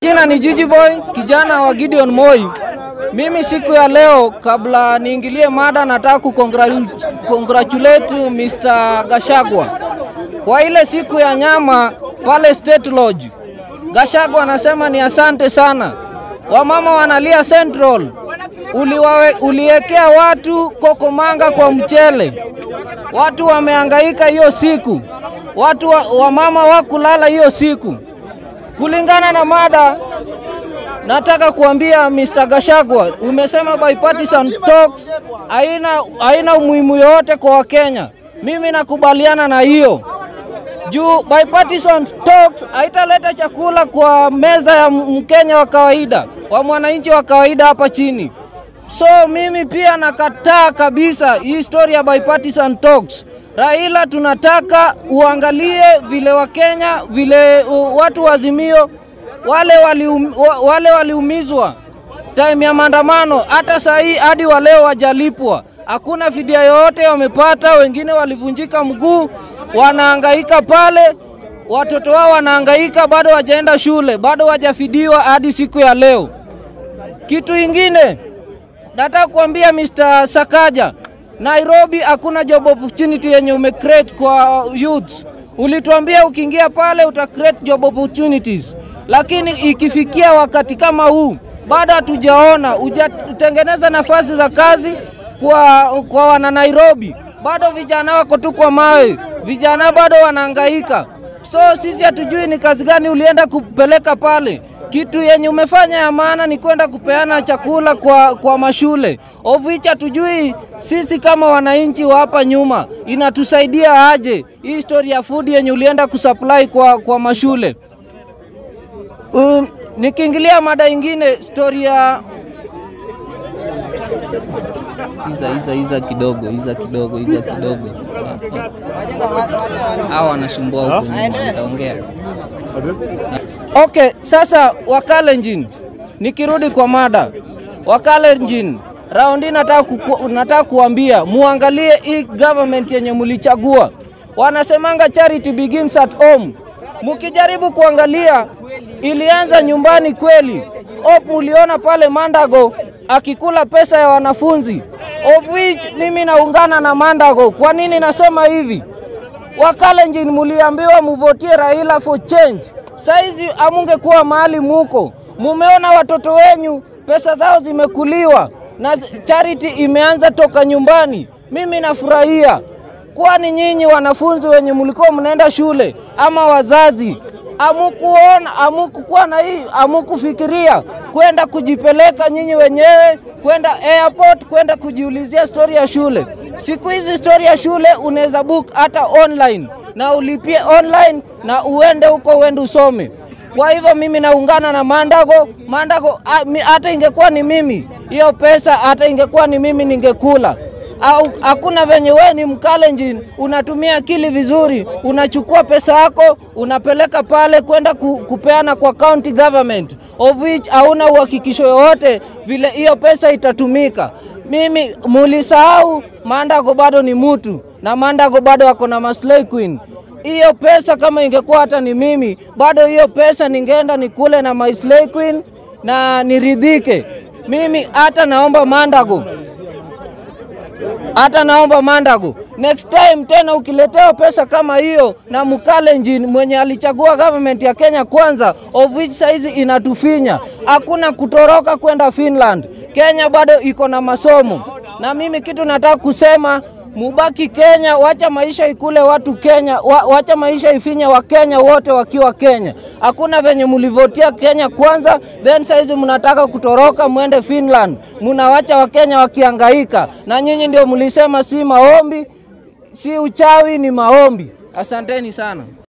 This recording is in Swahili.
majina ni Gigi Boy, kijana wa Gideon Moi. Mimi siku ya leo, kabla niingilie mada, nataka kucongratulate Mr. Gashagwa kwa ile siku ya nyama pale State Lodge. Gashagwa anasema ni asante sana. Wamama wanalia Central, uliwawe, uliwekea watu kokomanga kwa mchele, watu wamehangaika hiyo siku, watu wa, wamama wakulala hiyo siku. Kulingana na mada, nataka kuambia Mr. Gashagwa, umesema bipartisan talks haina haina umuhimu yoyote kwa Wakenya. Mimi nakubaliana na hiyo juu bipartisan talks haitaleta chakula kwa meza ya Mkenya wa kawaida, wa mwananchi wa kawaida hapa chini. So mimi pia nakataa kabisa hii story ya bipartisan talks. Raila, tunataka uangalie vile Wakenya vile uh, watu wa Azimio wale walium, wale waliumizwa time ya maandamano, hata saa hii hadi wa leo wajalipwa, hakuna fidia yoyote wamepata. Wengine walivunjika mguu, wanahangaika pale, watoto wao wanahangaika, bado wajaenda shule, bado wajafidiwa hadi siku ya leo. Kitu ingine nataka kuambia Mr. Sakaja, Nairobi hakuna job opportunity yenye umecreate kwa youths. Ulituambia ukiingia pale uta create job opportunities, lakini ikifikia wakati kama huu bado hatujaona ujatengeneza nafasi za kazi kwa, kwa wana Nairobi. Bado vijana wako tu kwa mawe, vijana bado wanahangaika. So sisi hatujui ni kazi gani ulienda kupeleka pale. Kitu yenye umefanya ya maana ni kwenda kupeana chakula kwa, kwa mashule of which hatujui sisi kama wananchi wa hapa nyuma inatusaidia aje hii story ya food yenye ulienda kusupply kwa, kwa mashule. Um, nikiingilia mada ingine story ya iza iza iza kidogo iza kidogo iza kidogo hawa wanasumbua huko nyuma, nitaongea. Okay, sasa Wakalenjin, nikirudi kwa mada Wakalenjin, raundi nataka, kuku, nataka kuambia muangalie hii government yenye mulichagua. Wanasemanga charity begins at home. Mukijaribu kuangalia ilianza nyumbani kweli. Hope uliona pale Mandago akikula pesa ya wanafunzi, of which mimi naungana na Mandago. Kwa nini nasema hivi? Wakalenjin muliambiwa muvotie Raila for change. Saizi amungekuwa mahali muko, mumeona watoto wenyu pesa zao zimekuliwa na charity imeanza toka nyumbani. Mimi nafurahia, kwani nyinyi wanafunzi wenye mlikuwa mnaenda shule ama wazazi amukuona amukukuwa na hii amukufikiria kwenda kujipeleka nyinyi wenyewe kwenda airport kwenda kujiulizia stori ya shule. Siku hizi stori ya shule unaweza book hata online na ulipie online na uende huko uende usome. Kwa hivyo mimi naungana na Mandago. Mandago hata ingekuwa ni mimi hiyo pesa, hata ingekuwa ni mimi ningekula au hakuna venye wewe ni Mkalenjin unatumia akili vizuri, unachukua pesa yako unapeleka pale kwenda ku, kupeana kwa county government of which hauna uhakikisho yoyote vile hiyo pesa itatumika. Mimi mulisahau Mandago bado ni mutu na Mandago bado ako na maslay queen. Hiyo pesa kama ingekuwa hata ni mimi, bado hiyo pesa ningeenda nikule na my slay queen na niridhike. Mimi hata naomba Mandago hata naomba Mandago, next time tena ukiletewa pesa kama hiyo na Mkalenjin mwenye alichagua government ya Kenya kwanza, of which saizi inatufinya, hakuna kutoroka kwenda Finland. Kenya bado iko na masomo, na mimi kitu nataka kusema mubaki Kenya, wacha maisha ikule watu Kenya, wa, wacha maisha ifinye wa Kenya wote wakiwa Kenya. Hakuna venye mulivotia Kenya kwanza, then saizi mnataka kutoroka mwende Finland, munawacha Wakenya wakiangaika, na nyinyi ndio mlisema si maombi, si uchawi, ni maombi. Asanteni sana.